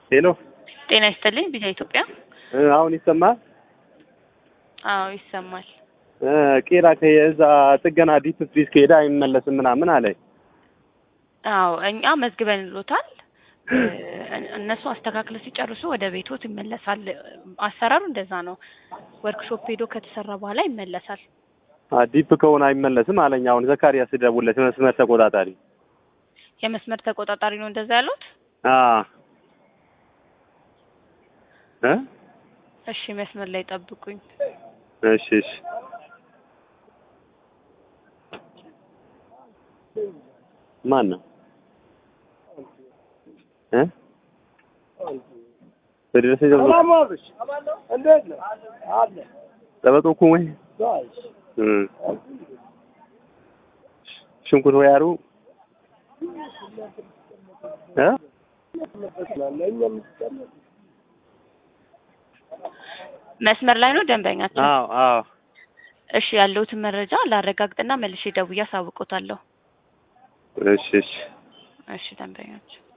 ሄሎ ጤና ይስጥልኝ ቢዛ ኢትዮጵያ። እ አሁን ይሰማል? አዎ ይሰማል። እ ቄራ ከዛ ጥገና ዲፕ ፍሪዝ ከሄደ አይመለስም ምናምን አለኝ። አዎ እኛ መዝግበን ሎታል። እነሱ አስተካክለው ሲጨርሱ ወደ ቤቶት ይመለሳል። አሰራሩ እንደዛ ነው። ወርክሾፕ ሄዶ ከተሰራ በኋላ ይመለሳል። አ ዲፕ ከሆነ አይመለስም አለኝ። አሁን ዘካሪያስ ደውለት መስመር ተቆጣጣሪ የመስመር ተቆጣጣሪ ነው እንደዛ ያሉት። አ እ እሺ መስመር ላይ ጠብቁኝ። እሺ እሺ ማን ነው እ በደረሰ ጀምሮ ጠበቆ እኮ ወይ እ ሽንኩርት ወይ አሩ እ መስመር ላይ ነው ደንበኛቸው። አዎ አዎ እሺ ያለሁትን መረጃ ላረጋግጥና መልሼ ደውዬ አሳውቆታለሁ። እሺ እሺ እሺ ደንበኛቸው